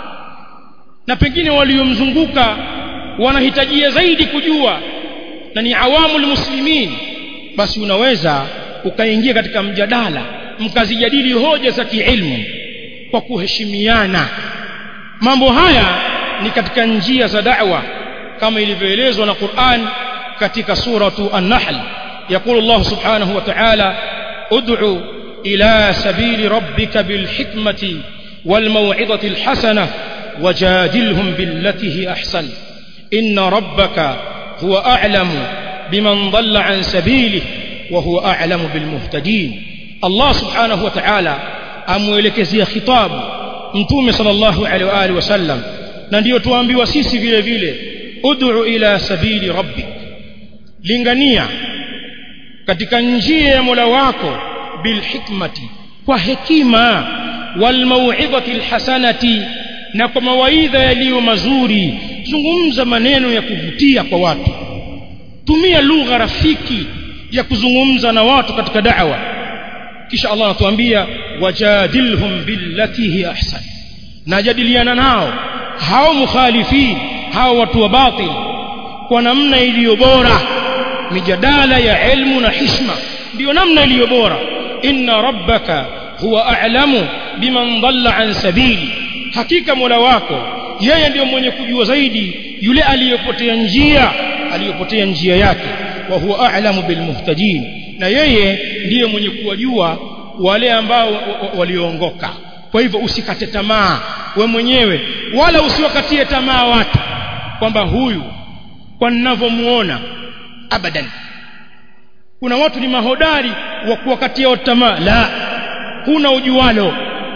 na pengine waliomzunguka wanahitajia zaidi kujua na ni awamul muslimin basi unaweza ukaingia katika mjadala mkazijadili hoja za kiilmu kwa kuheshimiana mambo haya ni katika njia za da'wa kama ilivyoelezwa na Qur'an katika suratu An-Nahl يقول الله سبحانه وتعالى ادع إلى سبيل ربك بالحكمة والموعظة الحسنة وجادلهم بالتي هي أحسن إن ربك هو أعلم بمن ضل عن سبيله وهو أعلم بالمهتدين الله سبحانه وتعالى أموelekezi خطاب mtume sallallahu alaihi wa alihi wasallam na ndiyo tuambiwa sisi vile vile ud'u ila sabili rabbik lingania katika njia ya Mola wako bilhikmati kwa hekima wal mau'izati alhasanati na kwa mawaidha yaliyo mazuri zungumza maneno ya kuvutia kwa watu tumia lugha rafiki ya kuzungumza na watu katika da'wa kisha Allah anatuambia wajadilhum billati hi ahsan najadiliana nao hao mukhalifin hao watu wa batil kwa namna iliyo bora mijadala ya ilmu na hishma ndio namna iliyo bora inna rabbaka huwa a'lamu biman dhalla an sabili hakika mola wako yeye ndiyo mwenye kujua zaidi yule aliyopotea njia aliyopotea njia yake wa huwa a'lamu bilmuhtadin na yeye ndiye mwenye kuwajua wale ambao walioongoka kwa hivyo usikate tamaa we mwenyewe wala usiwakatie tamaa watu kwamba huyu kwa ninavyomuona abadan kuna watu ni mahodari wa kuwakatia tamaa la huna ujualo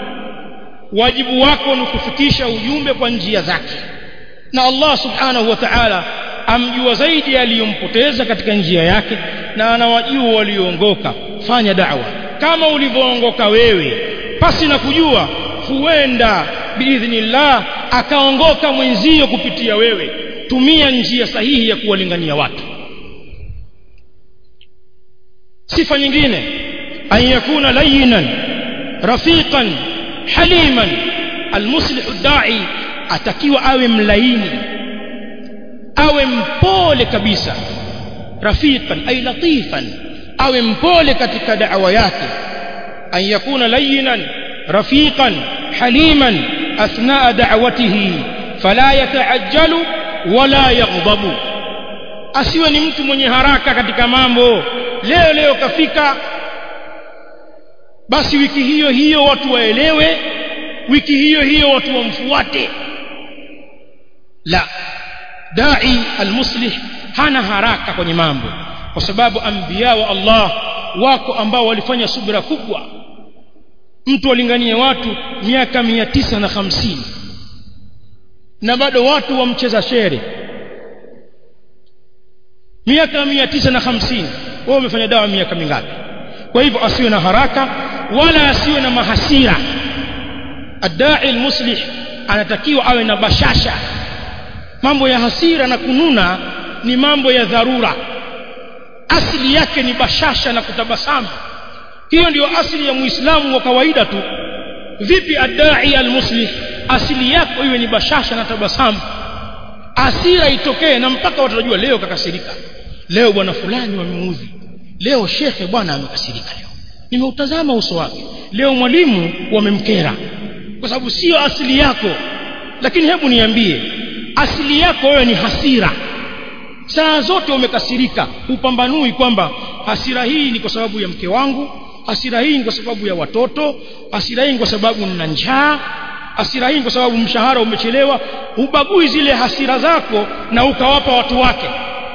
wajibu wako ni kufikisha ujumbe kwa njia zake na Allah subhanahu wa ta'ala amjua zaidi aliyompoteza katika njia yake na anawajua walioongoka fanya da'wa kama ulivyoongoka wewe pasi na kujua huenda biidhnillah akaongoka mwenzio kupitia wewe tumia njia sahihi ya kuwalingania watu sifa nyingine an yakuna layinan rafiqan haliman almuslihu dai atakiwa awe mlaini awe mpole kabisa rafiqan ay latifan awe mpole katika da'wa yake an yakuna layinan rafiqan haliman athnaa da'watihi fala yataajjalu wala yaghdabu asiwe ni mtu mwenye haraka katika mambo leo leo kafika basi wiki hiyo hiyo watu waelewe wiki hiyo hiyo watu wamfuate la dai almuslih hana haraka kwenye mambo kwa sababu anbiya wa Allah wako ambao walifanya subra kubwa mtu walinganie watu miaka mia tisa na hamsini na bado watu wamcheza shere miaka mia tisa na hamsini wao wamefanya dawa miaka mingapi kwa hivyo asiwe na haraka wala asiwe na mahasira adai almuslih anatakiwa awe na bashasha mambo ya hasira na kununa ni mambo ya dharura asili yake ni bashasha na kutabasamu hiyo ndiyo asili ya muislamu wa kawaida tu vipi adai almuslih asili yako iwe ni bashasha na tabasamu asira itokee na mpaka watu wajua leo kakasirika leo bwana fulani wamemuudhi leo shekhe bwana amekasirika leo nimeutazama uso wake leo mwalimu wamemkera kwa sababu sio asili yako lakini hebu niambie asili yako wewe ni hasira saa zote umekasirika upambanui kwamba hasira hii ni kwa sababu ya mke wangu hasira hii ni kwa sababu ya watoto hasira hii ni kwa sababu nina njaa hasira hii ni kwa sababu mshahara umechelewa ubagui zile hasira zako na ukawapa watu wake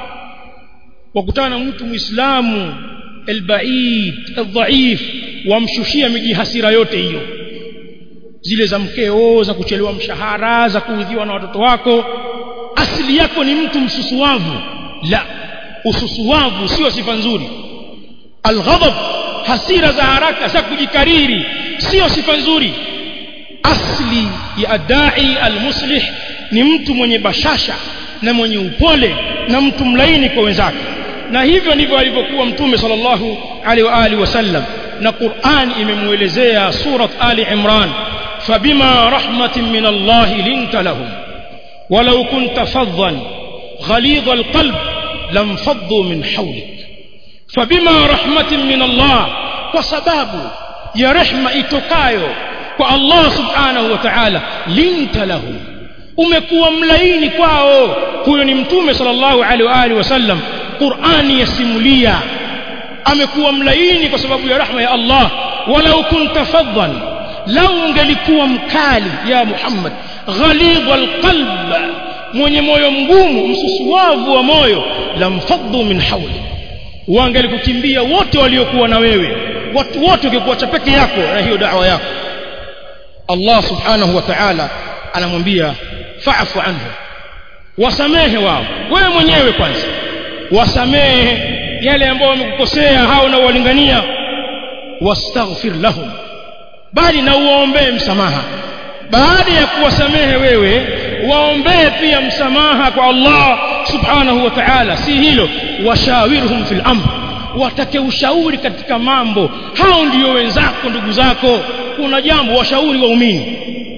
wakutana na mtu muislamu albaid aldhaif wamshushia miji hasira yote hiyo zile za mkeo za kuchelewa mshahara za kuudhiwa na watoto wako asili yako ni mtu msusuwavu la ususuwavu sio sifa nzuri alghadab hasira za haraka za kujikariri sio sifa nzuri asli ya adai almuslih ni mtu mwenye bashasha na mwenye upole na mtu mlaini kwa wenzake na hivyo ndivyo alivyokuwa mtume sallallahu alaihi wa alihi wasallam na Qur'an imemuelezea surat Ali Imran fabima rahmatin min Allah linta lahum walau kunta faddan ghalidha alqalb lam faddu min hawlik fabima rahmatin min Allah kwa sababu ya rehma itokayo kwa Allah subhanahu wa ta'ala linta lahum umekuwa mlaini kwao huyo ni mtume sallallahu alaihi wa alihi wasallam Qur'ani yasimulia amekuwa mlaini kwa sababu ya rahma ya Allah walau kunta faddan lau ungelikuwa mkali ya Muhammad ghalidh alqalb mwenye moyo mgumu msusuwavu wa moyo lamfaddu min hawli wangelikukimbia wote waliokuwa na wewe watu wote ungekuacha peke yako na hiyo da'wa yako Allah subhanahu wa ta'ala anamwambia fa'fu anhu wasamehe wao wewe mwenyewe kwanza wasamehe yale ambao wamekukosea hao na walingania wastaghfir lahum bali na uwaombee msamaha baada ya kuwasamehe wewe waombee pia msamaha kwa Allah subhanahu wa ta'ala si hilo washawirhum fil amr watake ushauri katika mambo hao ndio wenzako ndugu zako kuna jambo washauri waumini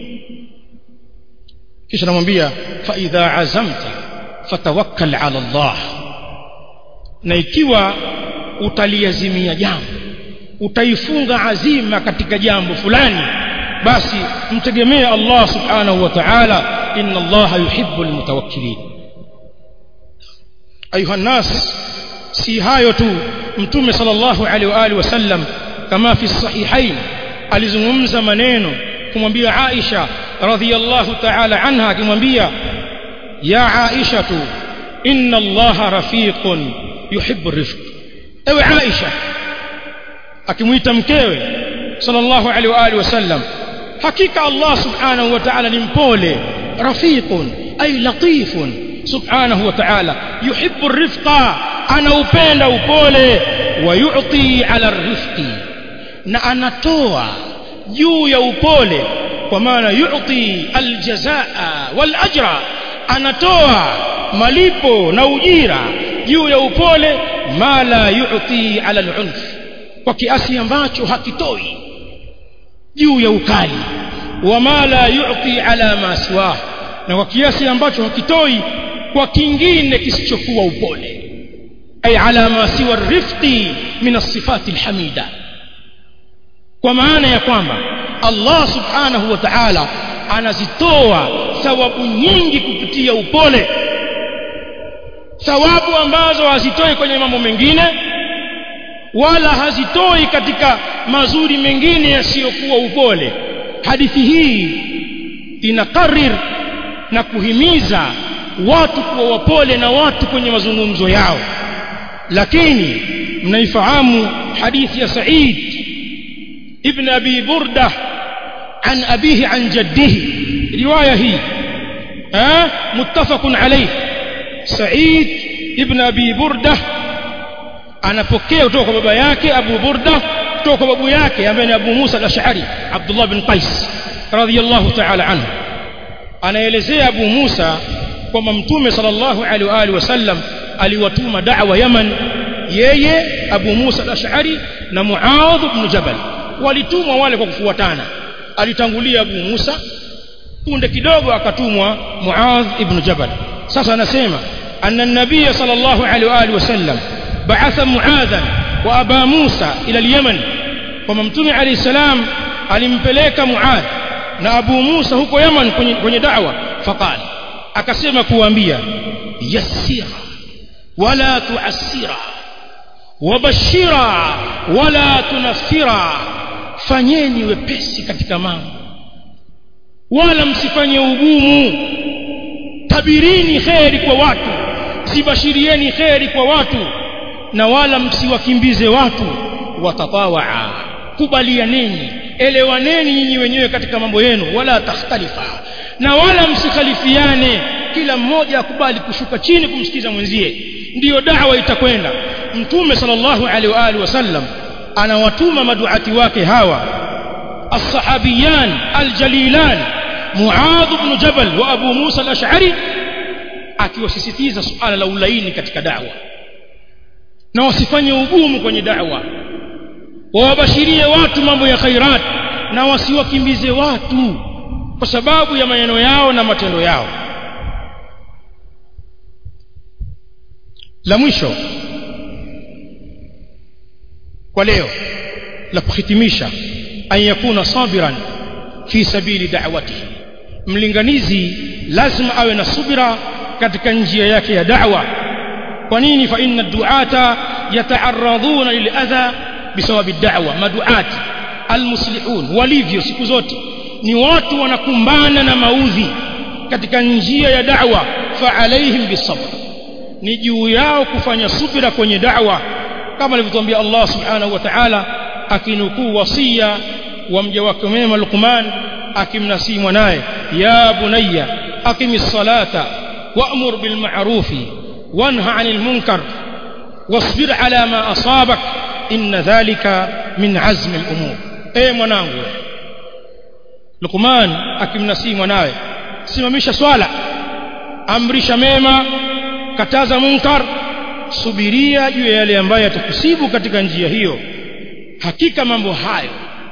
kisha namwambia fa idha azamta fatawakkal ala Allah na ikiwa utaliazimia jambo utaifunga azima katika jambo fulani basi mtegemee Allah subhanahu wa ta'ala inna Allah yuhibbu almutawakkilin ayuha nas si hayo tu mtume sallallahu alaihi wa alihi wasallam kama fi sahihain alizungumza maneno kumwambia Aisha radhiyallahu ta'ala anha akimwambia ya Aisha tu inna Allah rafiqun yuhibbu rifq ewe Aisha akimuita mkewe sallallahu alaihi wa alihi wasallam hakika Allah subhanahu wa ta'ala ni mpole rafiqun ay latifun subhanahu wa ta'ala yuhibbu rifqa anaupenda upole wa yu'ti ala rifqi na anatoa juu ya upole kwa maana yu'ti aljazaa wal ajra anatoa malipo na ujira juu ya upole ma la yu'ti ala al-unf kwa kiasi ambacho hakitoi juu ya ukali wa ma la yu'ti ala ma siwah na kwa kiasi ambacho hakitoi kwa kingine kisichokuwa upole ay ala ma siwa rifqi min as-sifati al-hamida kwa maana ya kwamba Allah subhanahu wa ta'ala anazitoa thawabu nyingi kupitia upole thawabu ambazo hazitoi kwenye mambo mengine wala hazitoi katika mazuri mengine yasiyokuwa upole hadithi hii inakarir na kuhimiza watu kuwa wapole na watu kwenye mazungumzo yao lakini mnaifahamu hadithi ya Said ibn Abi Burda عن أبيه عن جده رواية هي ها متفق عليه سعيد ابن أبي بردة anapokea kutoka kwa baba yake Abu Burda kutoka kwa babu yake ambaye ni Abu Musa al-Ash'ari Abdullah bin Qais radhiyallahu ta'ala anhu anaelezea Abu Musa kwamba Mtume sallallahu alaihi wa alihi wasallam aliwatuma da'wa Yaman yeye Abu Musa al-Ash'ari na Muadh ibn Jabal walitumwa wale kwa kufuatana alitangulia Abu Musa punde kidogo akatumwa Muadh ibn Jabal sasa anasema anna an-nabiy sallallahu alaihi wa alihi wasallam ba'atha Muadha wa Aba Musa ila al-Yaman kwamba mtume alayhi salam alimpeleka Muadh na Abu Musa huko Yaman kwenye, kwenye da'wa faqala akasema kuambia yassira wala tu'assira wabashira wala tunafira fanyeni wepesi katika mambo wala msifanye ugumu tabirini kheri kwa watu sibashirieni kheri kwa watu na wala msiwakimbize watu watatawaa kubalianeni elewaneni nyinyi wenyewe katika mambo yenu wala takhtalifa na wala msikhalifiane kila mmoja akubali kushuka chini kumsikiza mwenzie ndiyo dawa itakwenda mtume sallallahu alaihi wa alihi wasallam anawatuma maduati wake hawa الصحابيان الجليلان معاذ بن جبل وابو موسى الاشعري akiwasisitiza suala la ulaini katika da'wa na wasifanye ugumu kwenye da'wa wawabashirie watu mambo ya khairat na wasiwakimbize watu kwa sababu ya maneno yao na matendo yao la mwisho kwa leo la kuhitimisha an yakuna sabiran fi sabili da'watihi mlinganizi lazima awe na subira katika njia yake ya da'wa kwa nini fa inna du'ata yata'arraduna lil adha bisababi da'wa maduati almuslihun walivyo siku zote ni watu wanakumbana na maudhi katika njia ya da'wa fa alaihim bisabr ni juu yao kufanya subira kwenye da'wa kama alivyotuambia Allah subhanahu wa ta'ala akinukuu wasia wa mja wake mwema Luqman akimnasii mwanaye ya bunayya aqimis salata wa'mur bil ma'rufi wanha 'anil munkar wasbir 'ala ma asabak inna dhalika min 'azmi al umur eh mwanangu Luqman akimnasii mwanawe simamisha swala amrisha mema kataza munkar subiria juu ya yale ambayo yatakusibu katika njia hiyo hakika mambo hayo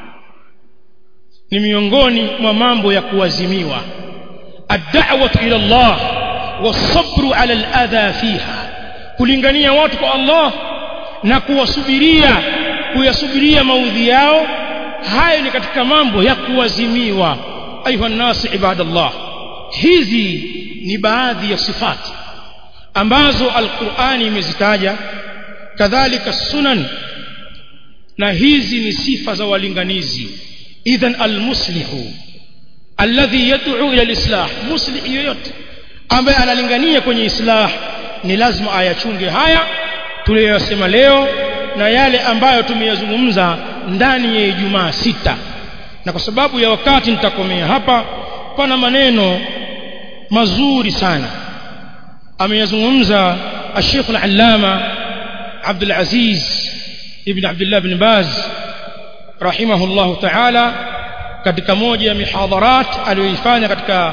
ni miongoni mwa mambo ya kuazimiwa ad-da'watu ila Allah was-sabru 'ala al-adha fiha kulingania watu kwa Allah na kuwasubiria kuyasubiria maudhi yao hayo ni katika mambo ya kuazimiwa ayuha nasi ibadallah hizi ni baadhi ya sifati ambazo alqur'ani imezitaja kadhalika sunan na hizi ni sifa za walinganizi idhan almuslihu alladhi yad'u ila alislah muslih yoyote ambaye analingania kwenye islah ni lazima ayachunge haya tuliyosema leo na yale ambayo tumeyazungumza ndani ya Ijumaa sita na kwa sababu ya wakati nitakomea hapa pana maneno mazuri sana ameyazungumza الشيخ العلامة عبد العزيز ابن عبد الله بن باز رحمه الله تعالى katika moja ya mihadharat aliyoifanya katika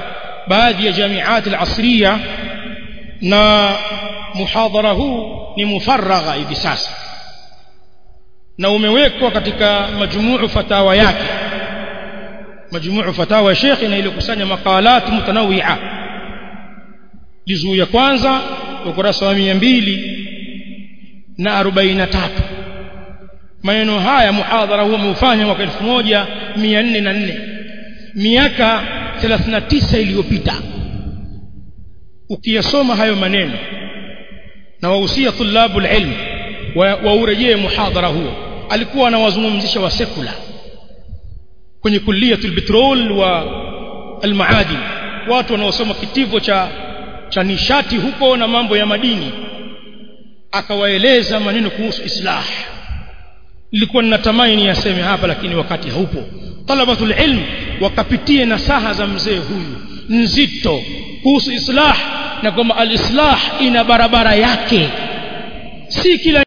baadhi ya jamiati al-asriya na muhadhara huu ni mufaragha hivi sasa na umewekwa katika majmuu fatawa yake majmuu fatawa ya Sheikh na iliyokusanya makalat mutanawia juzuu ya kwanza ukurasa wa 200 na 43 maneno haya muhadhara huo umeufanya mwaka 1404 miaka 39 iliyopita ukiyasoma hayo maneno na wahusia tulabu ilm waurejee wa muhadhara huo alikuwa anawazungumzisha wa sekula kwenye kulliyatul petrol wa almaadin watu wanaosoma kitivo cha cha nishati huko na mambo ya madini akawaeleza maneno kuhusu islah nilikuwa ninatamani yaseme hapa lakini wakati haupo talabatul ilm wakapitie nasaha za mzee huyu nzito kuhusu islah na kwamba al-islah ina barabara yake si kila